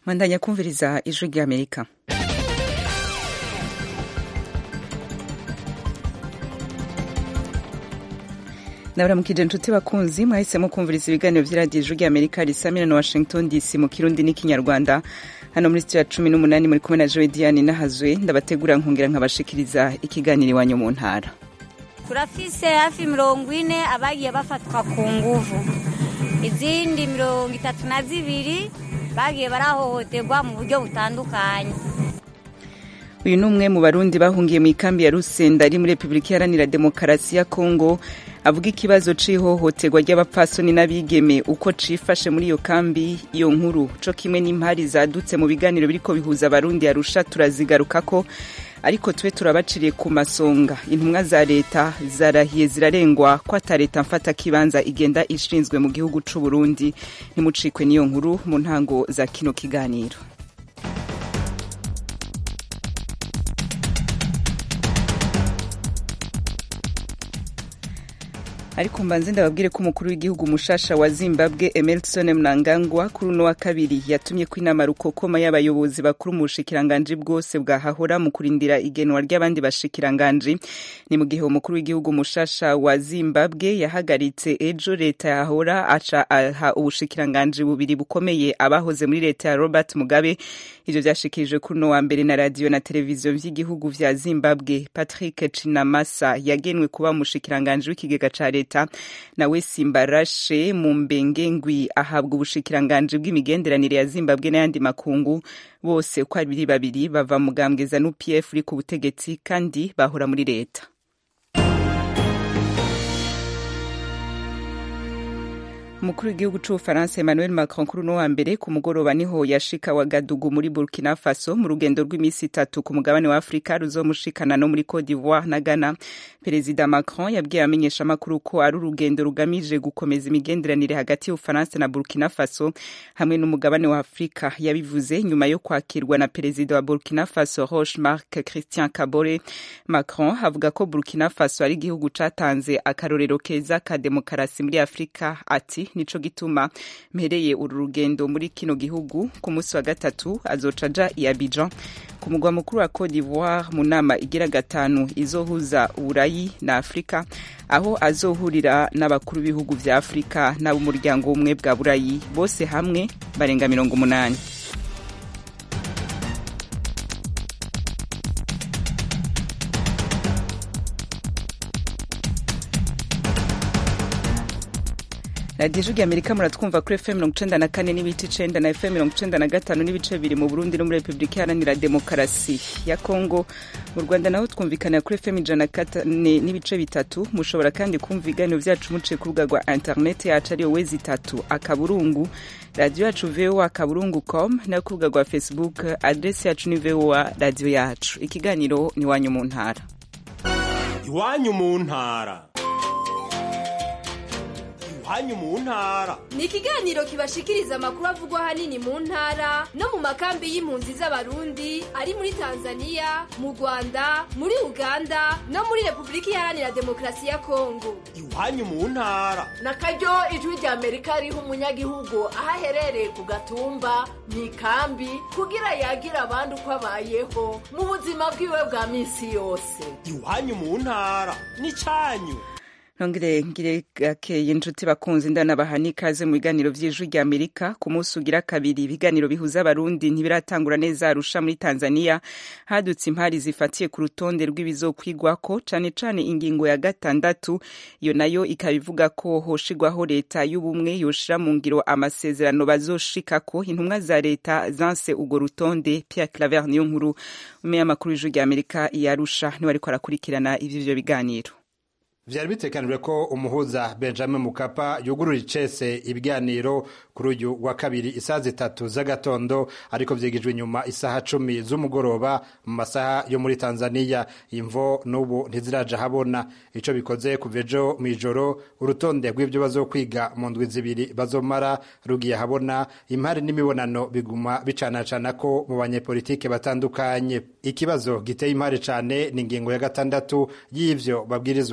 mwandanya kumviriza ijwi ry'amerika nabaramukije inshuti bakunzi mwahisemo kumviriza ibiganiro vy'iradiyo ijwi ry'amerika risamira na washington dc mu kirundi n'ikinyarwanda hano muri sitiyo ya cumi n'umunani muri kumwe na joe diane nahazwe ndabategura nkongera nkabashikiriza ikiganiro iwanyu mu ntara turafise hafi mirongo ine abagiye bafatwa ku nguvu izindi mirongo itatu na zibiri bagiye barahohoterwa mu buryo butandukanye uyu ni umwe mu barundi bahungiye mu ikambi ya rusenda ari muri repubulika iharanira demokarasi ya kongo avuga ikibazo c'ihohoterwa ry'abapfasoni n'abigeme uko cifashe muri iyo kambi iyo nkuru co kimwe n'impari zadutse mu biganiro biriko bihuza abarundi arusha turazigarukako ariko tube turabaciriye ku masonga intumwa za leta zarahiye zirarengwa ko ata leta mfata kibanza igenda ishinzwe mu gihugu c'u Burundi ntimucikwe n'iyo nkuru mu ntango za kino kiganiro ariko mbanze ndababwire ko umukuru w'igihugu mushasha wa zimbabwe emerson mnangagwa kuri uno wa kabiri yatumye ko inama rukokoma y'abayobozi bakuru mu bushikiranganji bwose bwahahora mu kurindira igenwa ry'abandi bashikiranganji ni mu gihe umukuru w'igihugu mushasha wa zimbabwe yahagaritse ejo leta yahora aca aha ubushikiranganji bubiri bukomeye abahoze muri leta ya robert mugabe ivyo vyashikirijwe kuri uno wa mbere na radiyo na televiziyo vy'igihugu vya zimbabwe patrick cinamasa yagenwe kuba umushikiranganji w'ikigega ca leta leta nawe simbarashe mu mbengengwi ahabwa ubushikiranganji bw'imigenderanire ya zimbabwe n'ayandi makungu bose uko ari babiri bava mugambwe za nupf uri ku butegetsi kandi bahora muri leta umukuru w'igihugu c'ubufaransa emmanuel macron kuri uno wa mbere ku mugoroba niho yashika wagadugu muri burkina faso mu rugendo rw'iminsi itatu ku mugabane wa afurika ruzomushikana no muri cote d'ivoire na ghana perezida macron yabwiye abamenyesha amakuru ko ari urugendo rugamije gukomeza imigenderanire hagati y'ubufaransa na burkina faso hamwe n'umugabane wa afurika yabivuze nyuma yo kwakirwa na perezida wa burkina faso roche marc christian kabore macron avuga ko burkina faso ari igihugu catanze akarorero keza ka demokarasi muri afurika ati nico gituma mpereye uru rugendo muri kino gihugu ku munsi wa gatatu azoca aja i Abidjan ku mugwa mukuru wa Cote d'Ivoire mu nama igira gatanu izohuza Uburayi na Afurika aho azohurira n'abakuru b'ibihugu vya Afurika n'ab'umuryango w'ubumwe bwa Burayi bose hamwe barenga mirongo umunani radiyo ijwi amerika muratwumva kuri fm mirongo icenda na kane n'ibice icenda na fm mirongo icenda na gatanu n'ibice bibiri mu burundi no muri repubulika iharanira demokarasi ya kongo mu rwanda naho twumvikanira kuri fm ijana na kane n'ibice bitatu mushobora kandi kumva ibiganiro vyacu muciye ku rubuga rwa interineti yacu ariyo wezi itatu akaburungu radiyo yacu voa akaburungu com nayo ku rubuga rwa facebook adresi yacu ni voa radiyo yacu ikiganiro ni iwanyu mu ntara iwanyu mu ntara hanyu mu ntara ni ikiganiro kibashikiriza amakuru avugwa hanini mu ntara no mu makambi y'impunzi z'abarundi ari muri tanzania mu rwanda muri uganda no muri repubulika iharanira demokarasi ya kongo iwanyu mu ntara na karyo ijwi rya amerika riha umunyagihugu aho aherereye ku gatumba mu ikambi kugira yagira abandi uko abayeho mu buzima bwiwe bwa minsi yose iwanyu mu ntara ni cyanyu nongere ngire gakeye inshuti bakunzi ndanabaha n'ikaze mu biganiro vy'ijwi rya amerika ku munsi ugira kabiri ibiganiro bihuza abarundi ntibiratangura neza arusha muri tanzania hadutse impari zifatiye ku rutonde rw'ibizokwigwako cane cane ingingo ya gatandatu iyo nayo ikaba ivuga ko hoshigwaho leta y'ubumwe yoshira mu ngiro amasezerano bazoshikako intumwa za leta zanse urwo rutonde pierre claver niyo nkuru umeya amakuru y'ijwi rya amerika yarusha niwe ariko arakurikirana ivy'ivyo biganiro vyari bitekanijwe ko umuhuza benjamin mukapa yugurura icese ibiganiro kuri uyu wa kabiri isaha zitatu z'agatondo ariko vyigijwe inyuma isaha cumi z'umugoroba mu masaha yo muri tanzaniya imvo n'ubu ntiziraja habona ico bikoze kuva ejo mw'ijoro urutonde rw'ivyo bazokwiga mu ndwi zibiri bazomara rugiye habona impari n'imibonano biguma bicanacana ko mu banyepolitike batandukanye ikibazo giteye impari cane ni ingingo ya gatandatu y'ivyo babwirizwa guha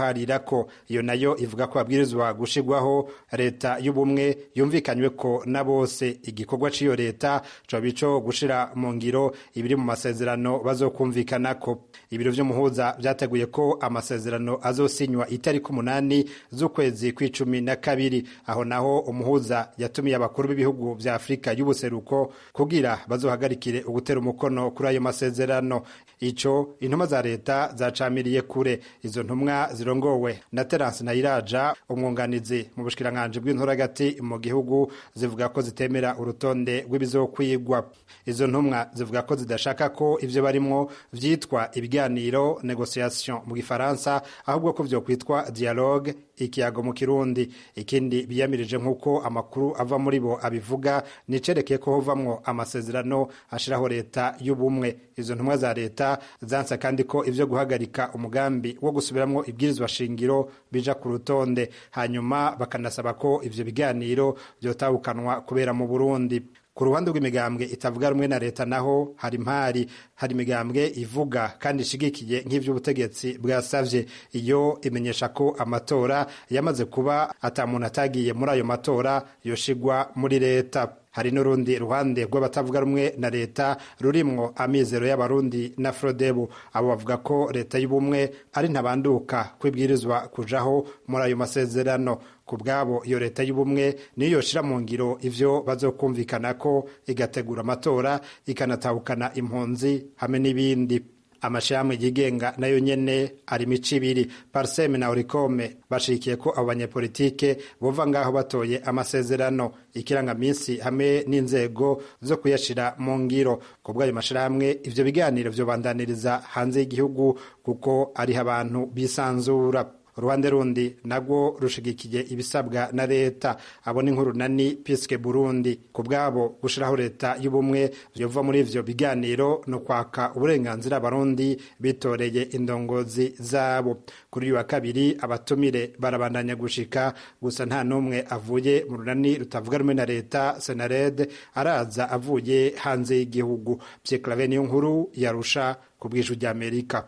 guharirako iyo nayo ivuga ko babwirizwa gushirwaho leta y'ubumwe yumvikanywe ko na bose igikorwa c'iyo leta coba ico gushira mu ngiro ibiri mu masezerano bazokumvikanako ibiro vy'umuhuza vyateguye ko amasezerano azosinywa itariki umunani z'ukwezi kw'icumi na kabiri aho naho umuhuza yatumiye abakuru b'ibihugu vya afurika y'ubuseruko kugira bazohagarikire ugutera umukono kuri ayo masezerano ico intumwa za leta zacamiriye kure izo ntumwa zirongowe na terance nayiraja umwunganizi mu bushikiranganji bw'inturagati mu gihugu zivuga ko zitemera urutonde rw'ibizokwigwa izo ntumwa zivuga ko zidashaka ko ivyo barimwo vyitwa ibiganiro negociation mu gifaransa ahubwo ko vyokwitwa dialogue ikiyago mu kirundi ikindi biyamirije nk'uko amakuru ava muri bo abivuga nicerekeye ko hovamwo amasezerano ashiraho leta y'ubumwe izo ntumwa za leta zansa kandi ko ivyo guhagarika umugambi wo gusubiramwo ibwirizwa shingiro bija ku rutonde hanyuma bakanasaba ko ivyo biganiro vyotahukanwa kubera mu burundi ku ruhande rw'imigambwe itavuga rumwe na leta naho hari impari hari imigambwe ivuga kandi ishigikiye nk'ivy'ubutegetsi bwasavye iyo imenyesha ko amatora yamaze kuba ata muntu atagiye muri ayo matora yoshigwa muri leta hari n'urundi ruhande rw'abatavuga rumwe na leta rurimwo amizero y'abarundi na frodebu abo bavuga ko leta y'ubumwe ari ntabanduka kwibwirizwa kujaho muri ayo masezerano ku bwabo iyo leta y'ubumwe niyo yoshira mu ngiro ivyo bazokumvikana ko igategura amatora ikanatahukana impunzi hamwe n'ibindi amashirahamwe yigenga nayo nyene ari mico ibiri parseme na orikome bashigikiye ko abo banyepolitike bova ngaho batoye amasezerano ikirangaminsi hamwe n'inzego zo kuyashira mu ngiro ku bw'ayo mashirahamwe ivyo biganiro vyobandaniriza hanze y'igihugu kuko ariho abantu bisanzura uruhande rundi nagwo rushigikiye ibisabwa na leta abo ni nk'urunani piske burundi ku bwabo gushiraho leta y'ubumwe vyova muri ivyo biganiro no kwaka uburenganzira abarundi bitoreye indongozi zabo kuri uyu wa kabiri abatumire barabandanya gushika gusa nta n'umwe avuye mu runani rutavuga rumwe na leta senared araza avuye hanze y'igihugu pyeklave niyo nkuru yarusha ku bw'ijwi ry'amerika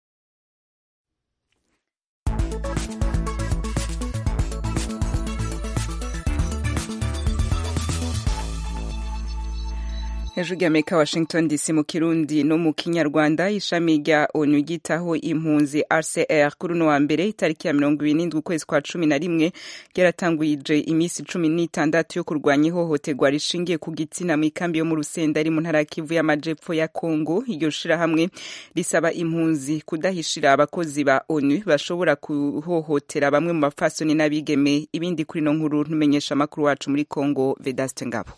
hejuru y'amerika washington dc mu kirundi no mu kinyarwanda ishami rya onu ryitaho impunzi rcr kuri uno wa mbere itariki ya mirongo ibiri n'indwi ukwezi kwa cumi na rimwe ryaratangwije iminsi cumi n'itandatu yo kurwanya ihohoterwa rishingiye ku gitsina mu ikambi yo mu rusenda ari mu ntara ya kivu y'amajepfo ya kongo iryo shirahamwe risaba impunzi kudahishira abakozi ba onu bashobora kuhohotera bamwe mu bafasoni n'abigeme ibindi kuri no nkuru ntumenyesha amakuru wacu muri kongo vedaste ngabo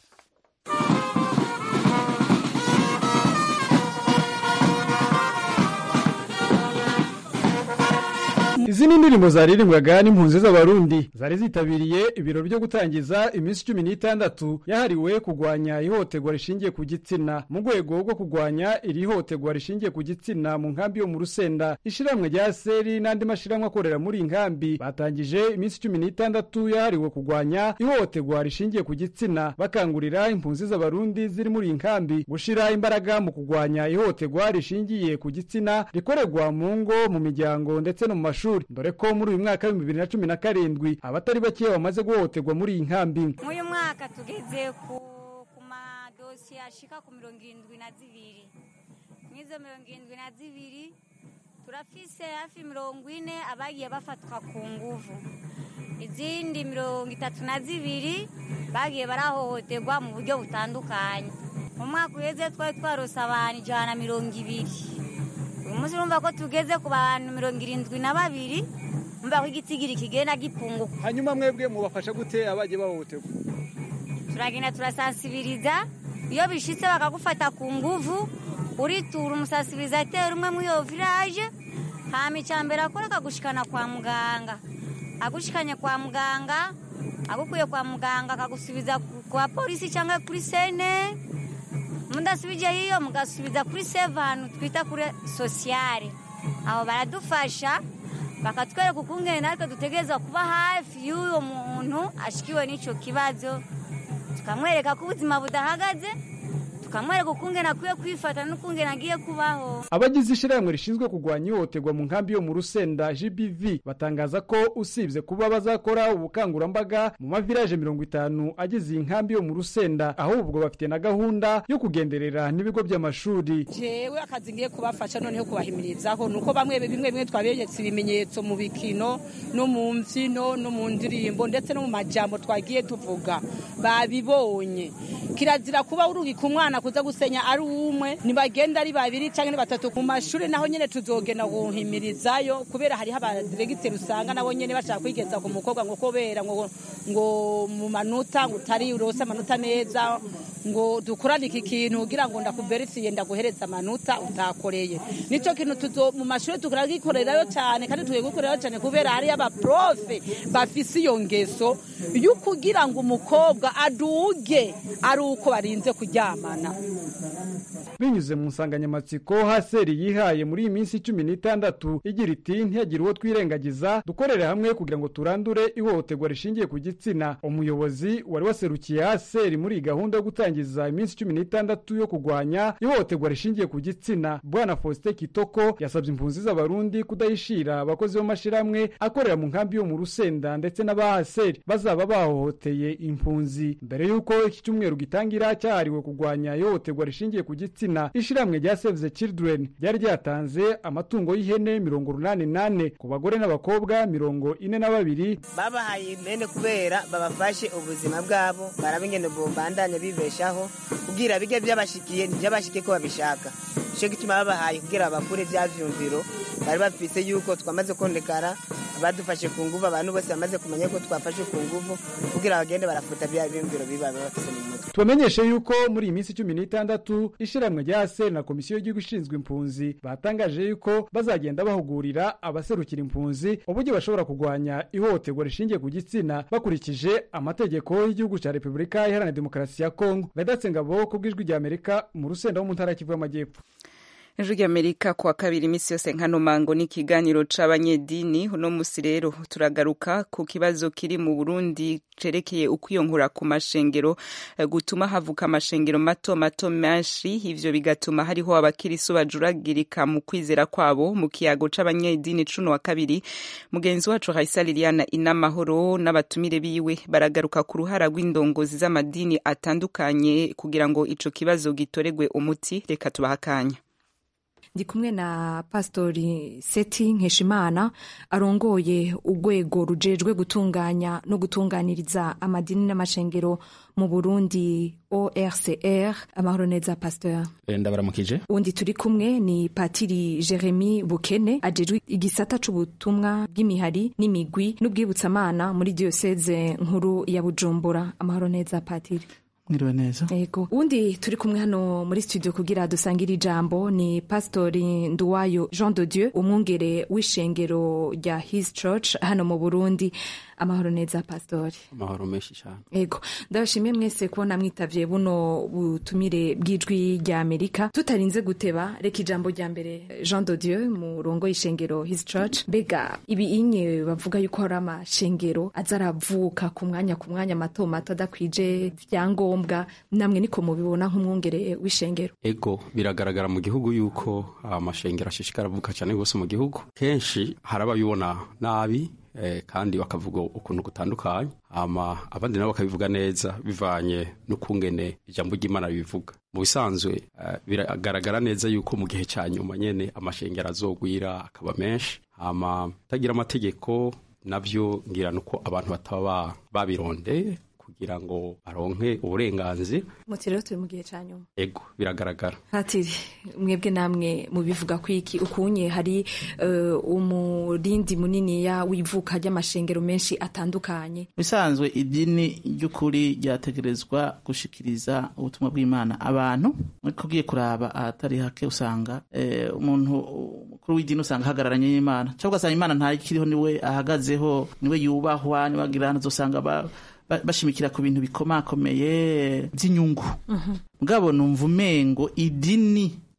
izi ni indirimbo zaririmbwaga n'impunzi z'abarundi zari zitabiriye ibirori byo gutangiza iminsi cumi n'itandatu yahariwe kurwanya ihohoterwa rishingiye ku gitsina mu rwego rwo kurwanya iri hohoterwa rishingiye ku gitsina mu nkambi yo mu rusenda ishiramwe rya seri n'andi mashiramwe akorera muri iyi nkambi batangije iminsi cumi n'itandatu yahariwe kurwanya ihohoterwa rishingiye ku gitsina bakangurira impunzi z'abarundi ziri muri iyi nkambi gushira imbaraga mu kurwanya ihohoterwa rishingiye ku gitsina rikorerwa mu ngo mu miryango ndetse no mu mashuri dore ko muri uyu mwaka w'ibihumbi bibiri na cumi na karindwi abatari bake bamaze guhohoterwa muri iyi nkambi nk'uyu mwaka tugeze ku ku madosiye ashika ku mirongo irindwi na zibiri nk'izo mirongo irindwi na zibiri turafise hafi mirongo ine abagiye bafatwa ku nguvu izindi mirongo itatu na zibiri bagiye barahohoterwa mu buryo butandukanye mu mwaka uheze twari twarose abantu ijana na mirongo ibiri uyu munsi urumva ko tugeze ku bantu mirongo irindwi na babiri umva ko igitigiri kigenda gipunguka hanyuma mwebwe mubafasha gute abagiye bahohoterwa turagenda turasansibiriza iyo bishitse bakagufata ku nguvu uritura umusasibirizateri umwe muri iyo village hama icambere akora akagushikana kwa muganga agushikanye kwa muganga agukuye kwa muganga akagusubiza kwa polisi cyangwa kuri sene mudasubije hiyo mugasubiza kuri sevanu twita kuri sosiyare aho baradufasha bakatwereka ukungene natwe dutegereza kuba hafi y'uwo muntu ashikiwe n'icyo kibazo tukamwereka ko ubuzima budahagaze bakamwereka ukungene akwiye kwifata n'ukungene agiye kubaho abagize ishyirahamwe rishinzwe kurwanya ihohoterwa mu nkambi yo mu rusenda gbv batangaza ko usibye kuba bazakora ubukangurambaga mu mavilaje mirongo itanu agize iyi nkambi yo mu rusenda ahubwo bafite na gahunda yo kugenderera n'ibigo by'amashuri jewe akazi ngiye kubafasha noneho kubahimirizaho nuko bamwe bimwe bimwe twaberetse ibimenyetso mu bikino no mu mbyino no mu ndirimbo ndetse no mu majambo twagiye tuvuga babibonye kirazira kuba urungika umwana kuza gusenya ari umwe ntibagenda ari babiri cyangwa ni batatu ku mashuri naho nyine tuzogenda guhimirizayo kubera hariho abadiregiteri usanga nabo nyine bashaka kwigeza ku mukobwa ngo kubera ngo ngo mu manota ngo utari urose amanota neza ngo dukorane iki kintu kugira ngo ndakuberisiye ndaguhereza amanota utakoreye nicyo kintu tuzo mu mashuri tukaragikorerayo cyane kandi tugikorerayo cyane kubera hariyo abaprofe bafise iyo ngeso yo kugira ngo umukobwa aduge ari uko barinze kuryamana binyuze mu nsanganyamatsiko haseri yihaye muri iyi minsi cumi n'itandatu igira iti ntihagire uwo twirengagiza dukorere hamwe kugira ngo turandure ihohoterwa rishingiye ku gitsina umuyobozi wari waserukiye haseri muri iyi gahunda yo gutangiza iminsi cumi n'itandatu yo kurwanya ihohoterwa rishingiye ku gitsina bwana faustin kitoko yasabye impunzi z'abarundi kudahishira abakozi b'amashyirahamwe akorera mu nkambi yo mu rusenda ndetse n'abahaseri bazaba bahohoteye impunzi mbere y'uko iki cyumweru gitangira cyahariwe kurwanya ihohoterwa rishingiye ku gitsina ishyirahamwe rya save the children ryari ryatanze amatungo y'ihene mirongo urunani nane ku bagore n'abakobwa mirongo ine na babiri babahaye impene kubera babafashe ubuzima bwabo baraba ingendo bombandanya bibeshaho kugira bige byabashikiye ntibyabashike ko babishaka nicyo gituma babahaye kugira babakure bya vyumviro bari bafise yuko twamaze konekara badufashe ku nguvu abantu bose bamaze kumenya ko twafashe ku nguvu kugira bagende barafuta bya vyumviro biba bafise mu mutwe tubamenyeshe yuko muri iyi minsi cumi n'itandatu ishyirahamwe rya seri na komisiyo y'igihugu ishinzwe impunzi batangaje yuko bazagenda bahugurira abaserukira impunzi uburyo bashobora kurwanya ihohoterwa rishingiye ku gitsina bakurikije amategeko y'igihugu cya repubulika iharanira demokarasi ya kongo vedatse ngabo ku bw'ijwi rya amerika mu rusenda wo mu ntara y'Kivu y'amajyepfo ijwi ry'amerika kuwa kabiri iminsi yose nkano mango ni ikiganiro c'abanyedini uno musi rero turagaruka ku kibazo kiri mu burundi cerekeye ukwiyonkura ku mashengero gutuma havuka amashengero mato mato menshi ivyo bigatuma hariho abakirisu bajuragirika mu kwizera kwabo mu kiyago c'abanyedini cuno wa kabiri mugenzi wacu Raisa Liliana inamahoro n'abatumire biwe baragaruka ku ruhara rw'indongozi z'amadini atandukanye kugira ngo ico kibazo gitoregwe umuti reka tubahakanya ndi kumwe na pasitori seti nkeshimana arongoye urwego rujejwe gutunganya no gutunganiriza amadini n'amashengero mu burundi orcr amahoro neza pasitori ndabaramukije undi turi kumwe ni patiri jeremy bukene ajejwe igisata c'ubutumwa bw'imihari n'imigwi n'ubwibutsamana muri diyoseze nkuru ya bujumbura amahoro neza patiri mwiriwe neza yego undi turi kumwe hano muri studio kugira dusangire ijambo ni pastori nduwayo jean de dieu umwungere w'ishengero rya his church hano mu burundi amahoro neza pastori amahoro menshi cyane yego ndabashimiye mwese kubona mwitavye buno butumire bw'ijwi rya amerika tutarinze guteba reka ijambo rya mbere jean de dieu murongo y'ishengero his church mbega ibi inye bavuga yuko hari amashengero aza aravuka ku mwanya ku mwanya mato mato adakwije vyangombwa namwe niko mubibona nk'umwungere w'ishengero ego biragaragara mu gihugu yuko amashengero ashishikara avuka cyane rwose mu gihugu kenshi hari ababibona nabi kandi bakavuga ukuntu gutandukanye ama abandi nabo bakabivuga neza bivanye n'ukungene ijambo ry'imana bivuga mu bisanzwe biragaragara neza yuko mu gihe cya nyuma nyene amashengero azogwira akaba menshi ama tagira amategeko navyo ngira nuko abantu bataba babirondeye kugira ngo baronke uburenganzira muti rero turi mu gihe cya nyuma ego biragaragara patiri mwebwe namwe mubivuga ko iki ukunye hari uh, umurindi muniniya w'ivuka ry'amashengero menshi atandukanye bisanzwe idini ry'ukuri ryategerezwa gushikiriza ubutumwa bw'imana abantu ariko ugiye kuraba ahatari hake usanga eh, umuntu mukuru w'idini usanga ahagararanye n'imana cyangwa ugasanga imana ntakiriho niwe ahagazeho niwe yubahwa niwe agira uzosanga ba bashimikira ku bintu bikomakomeye by'inyungu mugabo numva umengo idini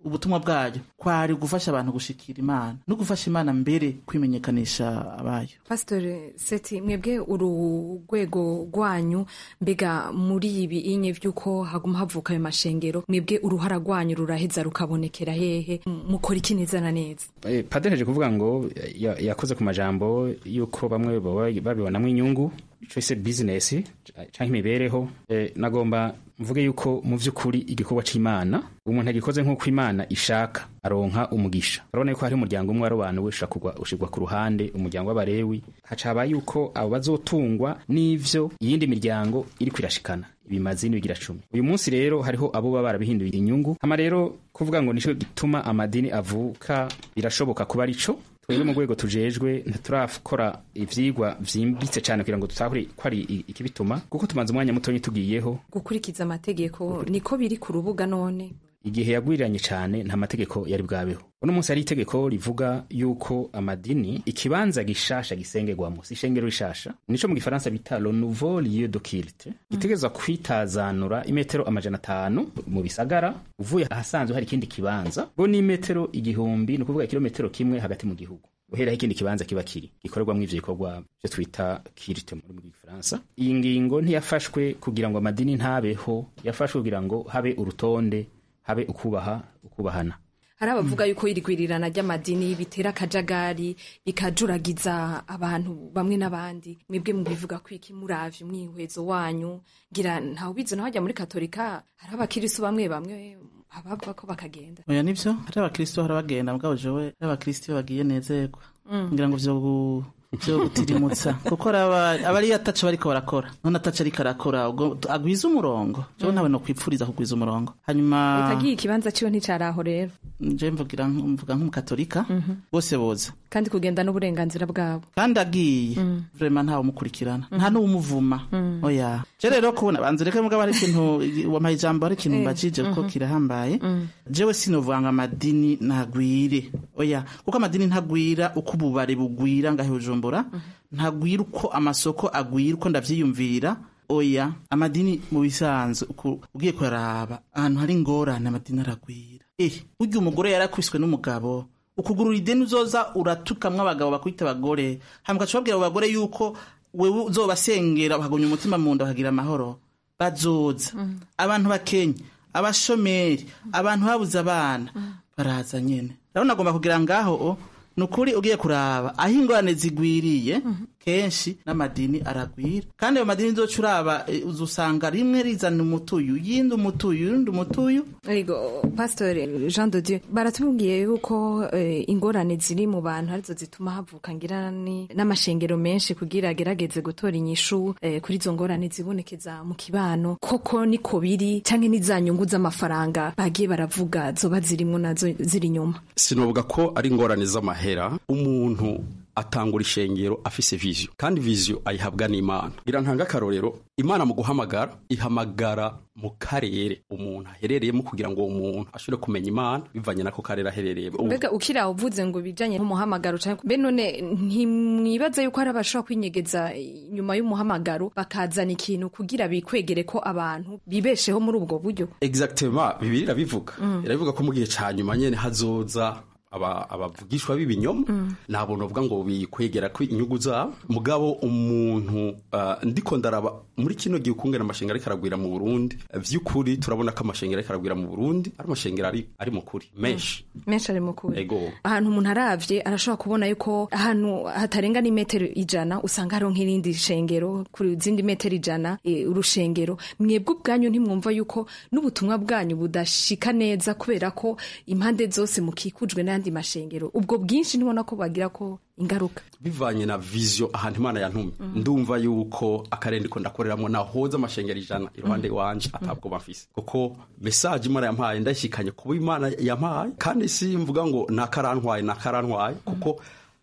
ubutumwa bwayo kwari gufasha abantu gushikira imana no gufasha imana mbere kwimenyekanisha abayo pasitore seti mwebwe uru rwego rwanyu mbega muri ibi inye by'uko haguma havuka ayo mashengero mwebwe uruhara rwanyu ruraheza rukabonekera hehe mukora iki neza na neza Eh, padereje kuvuga ngo ya- yakoze ku majambo yuko bamwe baba babibonamo inyungu ico se business canke imibereho eh, nagomba mvuge yuko mu vy'ukuri igikorwa c'imana umuntu agikoze nk'uko imana ishaka aronka umugisha urabona yuko hari umuryango umwe warobanuwe ushirwa ku ruhande umuryango w'abarewi haca haba yuko abo bazotungwa n'ivyo iyindi miryango iriko irashikana ibimazi n'ibigira cumi uyu munsi rero hariho abo baba barabihinduye inyungu hama rero kuvuga ngo nico gituma amadini avuka birashoboka kuba arico twebwe mu rwego tujejwe ntiturakora ivyigwa vyimbitse cane kugira ngo tutahure ko ari i- ikibituma kuko tumaze umwanya mutonyi tugiyeho gukurikiza amategeko niko biri ku rubuga none igihe yagwiriranye cyane nta mategeko yari bwabeho uno munsi hari itegeko rivuga yuko amadini ikibanza gishasha gisengerwamo si ishengero rishasha nico mu gifaransa bita le nouveau lieu de culte gitegerezwa kwitazanura imetero amajana atanu mu bisagara uvuye ahasanzwe hari ikindi kibanza bo ni imetero igihumbi ni ukuvuga ikilometero kimwe hagati mu gihugu uheraho ikindi kibanza kiba kiri gikorerwamo ivyo bikorwa vyo twita kirite mu rurimi rw'igifaransa iyi ngingo ntiyafashwe kugira ngo amadini ntabeho yafashwe kugira ngo habe urutonde habe ukubaha ukubahana hari abavuga yuko irigwirirana ry'amadini bitera akajagari bikajuragiza abantu bamwe n'abandi mwebwe mubivuga ko iki muravye umwihwezo wanyu ngira ntawe ubizi naho hajya muri katolika hari abakirisu bamwe bamwe abava ko bakagenda oya nivyo hari abakristo hari abagenda mugabo jewe hari abakristo iyo bagiye nezerwa Mm. ngira ngo vyo gu- vyo gutirimutsa kuko aba aba ari ataco bariko barakora none ataco ariko arakora ubwo agwiza umurongo jewe Mm. ntawe no kwipfuriza kugwiza umurongo hanyuma utagiye ikibanza ciwe nticaraho rero je mvugira mvuga nk'umukatolika bose boza kandi kugenda n'uburenganzira bwabo kandi agiye Mm. vrema ntawe umukurikirana nta n'uwumuvuma Mm. oya je rero kubona banze reka mugabo ari ikintu wampaye ijambo ari ikintu Eh, mbajije kuko mhm. kirahambaye Mm. jewe sinovanga amadini ntagwire oya kuko amadini ntagwira uko ububare bugwira ngahe bujumbura ntagwira uko amasoko agwira uko ndavyiyumvira oya amadini mu bisanzwe uku- ugiye kuraraba ahantu hari ingorane amadini aragwira eh burya umugore yarakwiswe n'umugabo ukugurura ideni uzoza uratukamwo abagabo bakwita abagore hama ugaca ubabwira abo bagore yuko wewe uzobasengera bakagumya umutima mu nda bakagira amahoro bazoza abantu bakenya abashomeri abantu babuze abana baraza nyene rero nagomba kugira ngaho o, ni ukuri ugiye kuraba aho ingorane zigwiriye kenshi n'amadini aragwira kandi ayo madini nzoca uraba eh, uzusanga rimwe rizana umutuyu yindi umutuyu yindi umutuyu Ego, Pastor Jean de Dieu baratubwiye yuko eh, ingorane ziri mu bantu arizo zituma havuka ngira ni n'amashengero menshi kugira agerageze gutora inyishu eh, kuri izo ngorane zibonekeza mu kibano koko niko biri canke n'iza nyungu z'amafaranga bagiye baravuga zoba zirimwo nazo ziri inyuma sinovuga ko ari ingorane z'amahera umuntu atangura ishengero afise viziyo kandi viziyo ayihabwa n'imana irantanga akarorero imana mu guhamagara ihamagara mu karere umuntu aherereyemo kugira ngo uwo muntu ashobore kumenya imana bivanye n'ako karere aherereyemo Ubu- mbega ukira uvuze ngo bijanye n'umuhamagaro canke mbe none ntimwibaza yuko hari abashobora kwinyegeza inyuma y'umuhamagaro bakazana ikintu kugira bikwegere ko abantu bibesheho muri ubwo buryo exactement bibiri irabivuga Mm. irabivuga ko mu gihe ca nyuma nyene hazoza aba- abavugishwa b'ibinyoma nta buntu bavuga ngo bikwegera ko inyungu zabo mugabo umuntu ah, ndiko ndaraba muri kino gihe ukungena amashengero ariko aragwira mu burundi vy'ukuri turabona ko amashengero ariko aragwira mu burundi ari amashengero ari, ari mu kuri menshi menshi ari mukuri ego ahantu umuntu aravye arashobora kubona yuko ahantu hatarenga n'imetero ijana usanga hariho nk'irindi shengero ku zindi metero ijana e, urushengero mwebwe ubwanyu ntimwumva yuko n'ubutumwa bwanyu budashika neza kubera ko impande zose mukikujwe n'ayandi mashengero ubwo bwinshi ntibona ko bagira ko ingaruka bivanye na viziyo ahantu imana yantumye ndumva yuko akarere ndiko ndakoreramo nahoza amashengero ijana iruhande wanje atabwo bafise kuko mesaje imana yampaye ndayishikanye kuba imana yampaye kandi si mvuga ngo nakarantwaye nakarantwaye kuko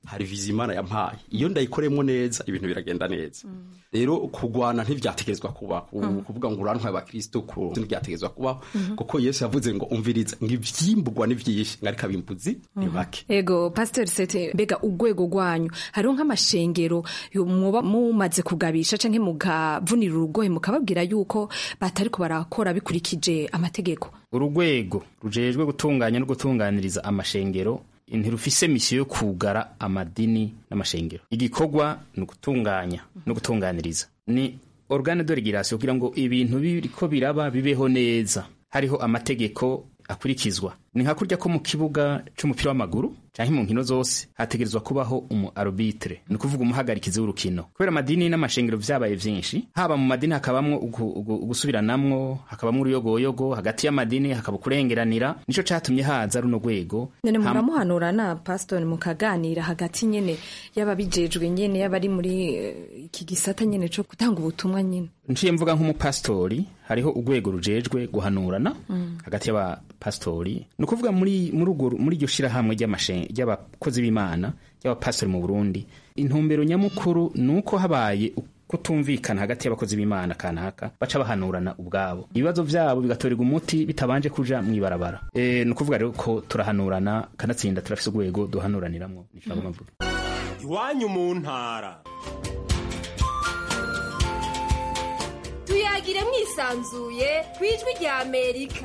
hari vizi imana yampaye iyo ndayikoremo neza ibintu biragenda neza rero kurwana ntibyategerezwa kubaho Mm. kuvuga ngo urantwaye abakristo ku ntibyategerezwa kubaho Mhm. kuko yesu yavuze ngo umviriza ngo ivyimburwa ni vyinshi ngo ariko abimbuzi ni bake ego pasiteri sete mbega urwego rwanyu hariho nk'amashengero yo muba mumaze kugabisha canke mukavunira urugohe mukababwira yuko batariko barakora bikurikije amategeko urugwego rujejwe gutunganya no gutunganiriza amashengero ntirufise misiyo yo kugara amadini n'amashengero igikorwa ni ugutunganya no gutunganiriza ni organe de regulation kugira ngo ibintu biriko biraba bibeho neza hariho amategeko akurikizwa ni nka kurya ko mu kibuga c'umupira w'amaguru canke mu nkino zose hategerezwa kubaho umu arbitre ni ukuvuga umuhagarikizi w'urukino kubera amadini n'amashengero vyabaye vyinshi haba mu madini hakabamwo ugu- ugu- ugusubiranamwo hakabamwo uruyogoyogo hagati y'amadini hakaba ukurengeranira nico catumye haza runo rwego nyene Ham- muramuhanura na pasiteri mukaganira hagati nyene y'ababijejwe nyene y'abari muri eh, iki gisata nyene co gutanga ubutumwa nyene nciye mvuga nk'umupasitori hariho urwego rujejwe guhanurana Mm. hagati y'abapasitori ni ukuvuga muri muri urwo muri iryo shirahamwe ry'amashe- ry'abakozi b'imana ry'abapasitori mu burundi intumbero nyamukuru ni uko habaye kutumvikana hagati y'abakozi b'imana kanaka baca bahanurana ubwabo ibibazo vyabo bigatorerwa umuti bitabanje kuja mw'ibarabara e, ni ukuvuga rero ko turahanurana kanatsinda turafise urwego duhanuraniramwo nico nagomba mvuga iwanyu mu ntara tuyagire mwisanzuye ku ijwi rya amerika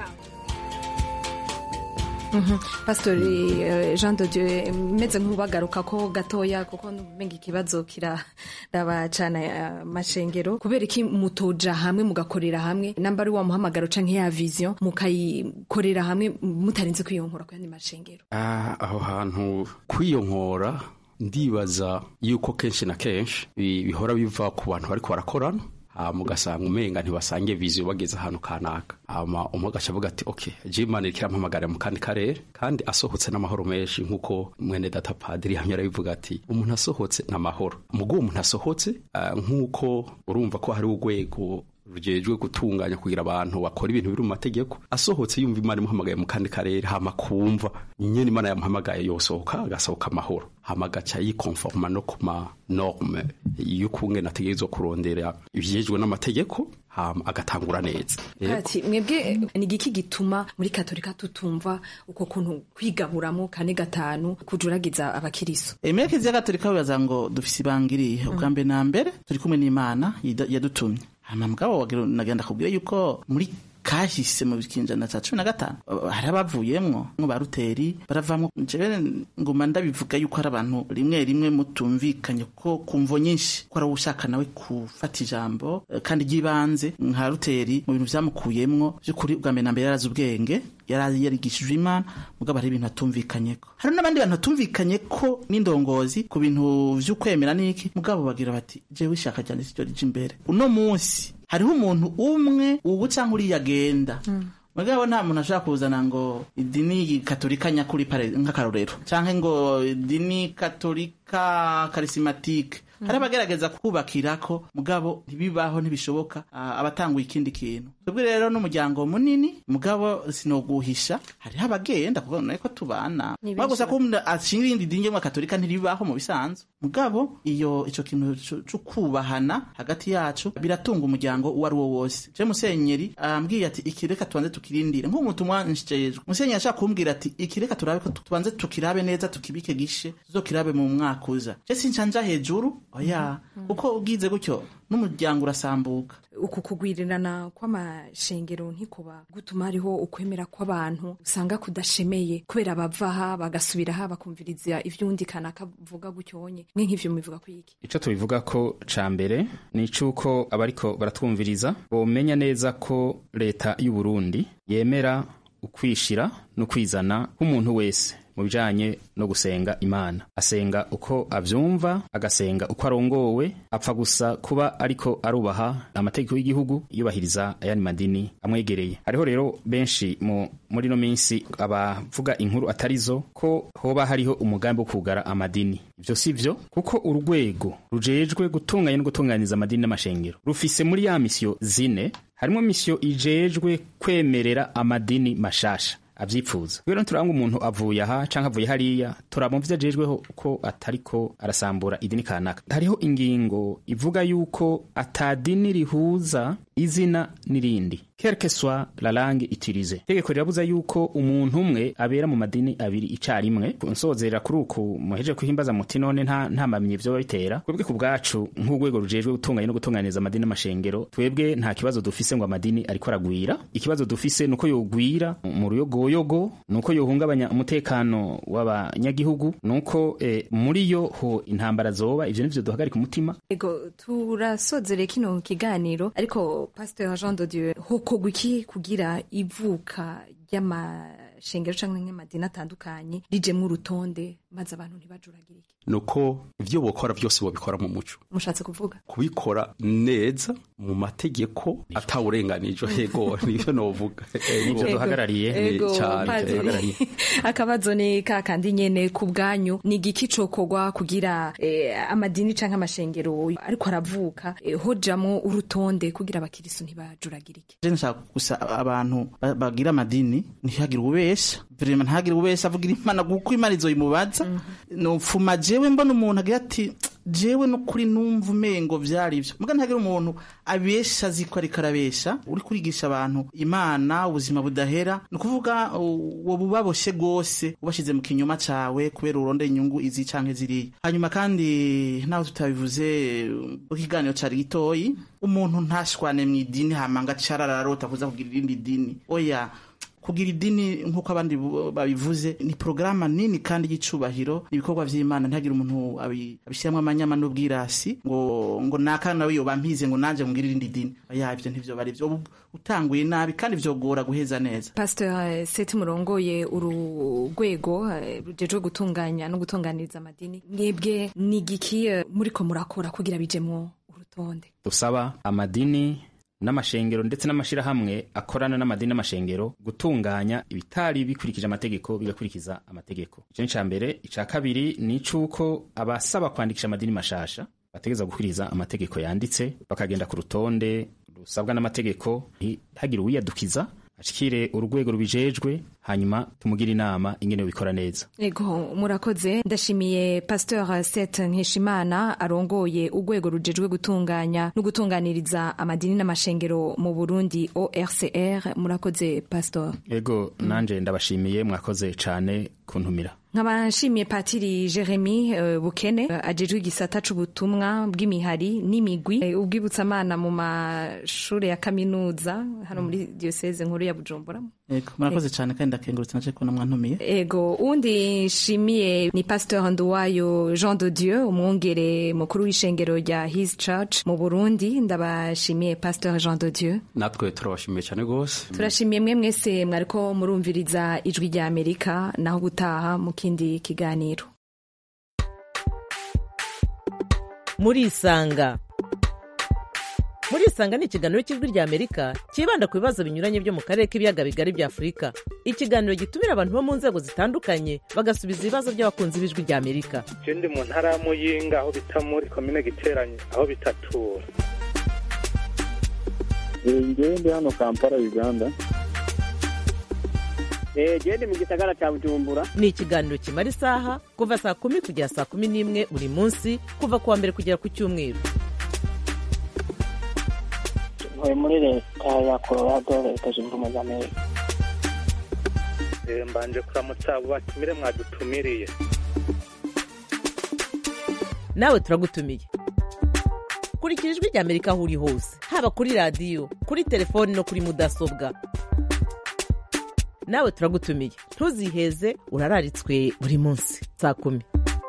Mhm. pasiteri eh, jean de dieu meze nk'ubagaruka ko gatoya kuko numenga ikibazo kiraraba cane amashengero kubera iki mutoja hamwe mugakorera hamwe namba ari wa muhamagaro canke ya vision mukayikorera hamwe mutarinze kwiyonkora ku yandi mashengero Ah, aho hantu kwiyonkora ndibaza yuko kenshi na kenshi bi- bihora biva ku bantu bariko barakorana hama ugasanga umenga ntibasange viziyo bageze ahantu kanaka hama umwe agaca avuga ati ok je imana iriko irampamagarira mu kandi karere kandi asohotse n'amahoro menshi nk'uko mwene data padiri hamwe arabivuga ati umuntu asohotse n'amahoro mugo uwo muntu asohotse ah, nk'uko urumva ko hari urwego rujejwe gutunganya kugira abantu bakora ibintu biri mu mategeko asohotse yumva imana imuhamagaye mu kandi karere hama kumva nyene imana yamuhamagaye yosohoka agasohoka amahoro hama agaca yikonforma no ku ma norme y'ukungene ategerezwa kurondera ivyejwe n'amategeko hama agatangura neza Rero- ati mwebwe ni igiki gituma muri katolika tutumva uko kuntu kwigaburamo kane gatanu kujuragiza abakiriso emere kiliziya gatolika bibaza ngo dufise ibanga irihe ubwa mbere na mbere turi kumwe n'imana yida- yadutumye hama mugabo wagira- nagenda kubwira yuko muri kahise mu kinjana ca cumi na gatanu uh, hari abavuyemwo nko ba ruteri baravamwo jewe nguma ndabivuga yuko hari abantu rimwe rimwe mutumvikanye ko ku mvo nyinshi ko ari ushaka nawe gufata ijambo eh, kandi ry'ibanze nka ruteri mu bintu vyamukuyemwo vy'ukuri ubwa mbere na mbere yarazi ubwenge yari yarigishijwe imana mugabo hari ibintu atumvikanyeko hari n'abandi bantu batumvikanye ko n'indongozi ku bintu vy'ukwemera n'iki mugabo bagira bati jewe ishaka ryanje siryo rija imbere uno munsi hariho umuntu umwe ubu canke uriya agenda mugabo nta muntu ashobora kuzana ngo idini katolika nyakuri pare nk'akarorero canke ngo idini katolika karisimatike hari abagerageza kubakirako mugabo ntibibaho ntibishoboka ah, abatanguye ikindi kintu twebwe rero n'umuryango munini mugabo sinoguhisha hariho abagenda kuko niko tubana Ni mugabo gusa benshi ko umuntu ashinga irindi dini ryo katolika ntiribaho mu bisanzwe mugabo iyo ico kintu co- co kubahana hagati yacu biratunga umuryango uwo ari wo wose je musenyeri ambwiye ati iki reka tubanze tukirindire nk'umutumwa nshijejwe musenyeri ashaka kumbwira ati iki reka turabe ko tubanze tukirabe neza tukibike gishe tuzokirabe mu mwaka uza je sinshanja hejuru oya kuko ugize gutyo n'umuryango urasambuka uku kugwirirana kw'amashengero ntikuba gutuma hariho ukwemera kw'abantu usanga kudashemeye kubera bavaha bagasubiraha bakumviriza ivy'undi kanaka avuga gutyonye mwe nk'ivyo mubivuga kwiki ico tubivuga ko ca mbere ni icuko abariko baratwumviriza bomenya neza ko leta y'u Burundi yemera ukwishira no kwizana k'umuntu wese mu bijanye no gusenga imana asenga uko avyumva agasenga uko arongowe apfa gusa kuba ariko arubaha amategeko y'igihugu yubahiriza ayandi madini amwegereye hariho rero benshi mu muri no minsi abavuga inkuru atarizo ko hoba hariho umugambi wo kugara amadini ivyo si vyo kuko urwego rujejwe gutunganya no gutunganiza amadini n'amashengero rufise muri ya misiyo zine harimo misiyo ijejwe kwemerera amadini mashasha avyipfuza rero turanga umuntu avuye aha canke avuye hariya turaba muvyo ajejweho ko atariko arasambura idini kanaka hariho ingingo ivuga yuko atadini rihuza izina n'irindi quelque soit la langue utilisée tegeko rirabuza yuko umuntu umwe abera mu madini abiri icarimwe nsozera kuri uku muheje kuhimbaza muti none nta nta mamenyi vyo bitera twebwe ku bwacu nk'urwego rujejwe gutunganya no gutunganiza amadini n'amashengero twebwe nta kibazo dufise ngo amadini ariko aragwira ikibazo dufise nuko yogwira mu ruyogoyogo nuko yohungabanya umutekano w'abanyagihugu nuko eh, muri yo ho intambara zoba ivyo nivyo duhagarika umutima ego turasozere kino kiganiro ariko pasteur Jean de Dieu hokorwa iki kugira ivuka ry'amashengero canke nk'amadini atandukanye rijemwo urutonde maze abantu ntibajuragirike nuko ivyo bokora vyose bobikora mu muco mushatse kuvuga kubikora neza mu mategeko atawurenganijwe yego nivyo novuga nivyo duhagarariye Ego, cyane padiri. duhagarariye akabazo ni kakandi nyene ku bwanyu ni igiki cokorwa kugira eh, amadini canke amashengero ariko aravuka eh, hojamwo urutonde kugira abakirisu ntibajuragirike je nshaka gusa abantu ba- bagira amadini ntihagire ububesha vrema ntihagire ububesha avugira imana kuko imana izoyimubaza nopfuma jewe mbona umuntu agira ati jewe no kuri numva umengo vyari ivyo muga ntihagire umuntu abesha azi ko ariko arabesha uri kurigisha abantu imana ubuzima budahera ni ukuvuga uwo bubaboshe rwose ubashize mu kinyoma cawe kubera urondera inyungu izi canke ziriya hanyuma kandi naho tutabivuze uh, ikiganiro cari gitoyi umuntu ntashwane mw'idini hama ngo acarararota kuza kugira irindi dini oya kugira idini nk'uko abandi bu- babivuze ni porogaramu nini kandi y'icubahiro ni ibikorwa vy'imana ntihagire umuntu abi- abishyiramo amanyama n'ubwirasi ngo ngo naka nawe yoba mpize ngo nanje ngire irindi dini oya ivyo ntivyo bari vyo Ubu utanguye nabi kandi vyogora guheza neza pasteur seti murongoye uru rwego eh, rujejwe gutunganya no gutunganiriza amadini mwebwe ni igiki eh, muriko murakora kugira bijemwo urutonde dusaba amadini n'amashengero ndetse n'amashirahamwe akorana n'amadini n'amashengero gutunganya ibitari bikurikije amategeko bigakurikiza amategeko icyo ni ica mbere ica kabiri ni icuko abasaba kwandikisha amadini mashasha bategeza gukurikiza amategeko yanditse bakagenda ku rutonde rusabwa n'amategeko ntihagire uwiyadukiza ashikire urwego rubijejwe hanyuma tumugire inama ingene bikora neza ego murakoze ndashimiye pasteur set nkeshimana arongoye urwego rujejwe gutunganya no gutunganiriza amadini n'amashengero mu burundi orcr murakoze pasteur ego nanje ndabashimiye mwakoze cane kuntumira nkaba nshimiye patiri jeremy eh, bukene eh, ajejwe igisata c'ubutumwa bw'imihari n'imigwi eh, ubwibutsamana mu mashure ya kaminuza hano muri diocese nkuru ya bujumbura Ego, murakoze cane kandi ndakengurutse naje kubona mwantumiye ego undi nshimiye ni pasteur nduwayo jean de dieu umwungere mukuru w'ishengero rya his church mu burundi ndabashimiye pasteur jean de dieu natwe turabashimiye cyane rwose turashimiye mwe mwese mwariko murumviriza ijwi rya amerika naho gutaha mu kindi kiganiro murisanga murisanga ni ikiganiro cy'ijwi rya amerika cyibanda ku bibazo binyuranye byo mu karere k'ibiyaga bigari bya afurika ikiganiro gitumira abantu bo mu nzego zitandukanye bagasubiza ibibazo by'abakunzi b'ijwi rya amerika je ndi mu ntara ya muyinga aho bita muri komine giteranye aho bitatura ngewe ndi hano kampala uganda gende mu gisagara cya bujumbura ni ikiganiro kimara isaha kuva saa kumi kugera saa kumi n'imwe buri munsi kuva ku wa mbere kugera ku cyumweru ntuye muri leta ya colorado leta zunze ubumwe za amerika Eh, mbanje kuramutsa abo batumire mwadutumiriye nawe turagutumiye kurikira ijwi rya amerika aho uri hose haba kuri radiyo kuri telefoni no kuri mudasobwa nawe turagutumiye ntuziheze urararitswe buri munsi saa kumi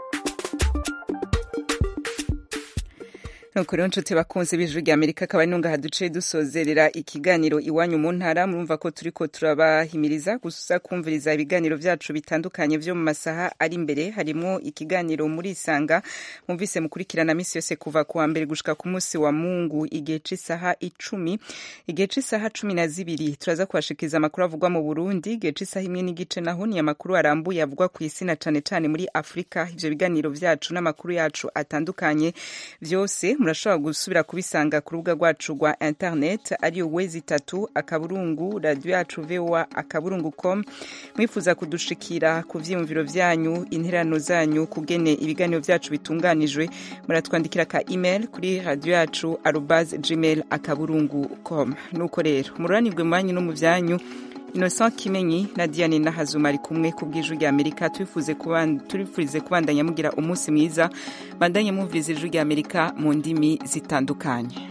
nuko rero nshuti bakunze b'ijwi rya amerika akaba ari nungaha duce dusozerera ikiganiro iwanyu mu ntara murumva ko turiko turabahimiriza gusa kumviriza ibiganiro vyacu bitandukanye vyo mu masaha ari imbere harimwo ikiganiro muri isanga mumvise mukurikirana misi yose kuva ku wa mbere gushika ku munsi wa mungu igihe c'isaha icumi igihe c'isaha cumi na zibiri turaza kubashikiriza amakuru avugwa mu burundi igihe c'isaha imwe n'igice naho ni amakuru arambuye avugwa ku isi na cane cane muri afurika ivyo biganiro vyacu n'amakuru yacu atandukanye vyose murashobora gusubira kubisanga ku rubuga rwacu rwa internet ariyo wezi itatu akaburungu radiyo yacu voa akaburungu com mwifuza kudushikira ku vyiyumviro vyanyu interano zanyu kugene ibiganiro vyacu bitunganijwe muratwandikira ka email kuri radiyo yacu arobas gmail akaburungu com nuko rero mururanirwe mu banyu no mu vyanyu innocent kimenyi na diane nahazuma ari kumwe ku bw'ijwi rya amerika tubifurize kubandanya mugira umunsi mwiza bandanye mwumviriza ijwi rya amerika mu ndimi zitandukanye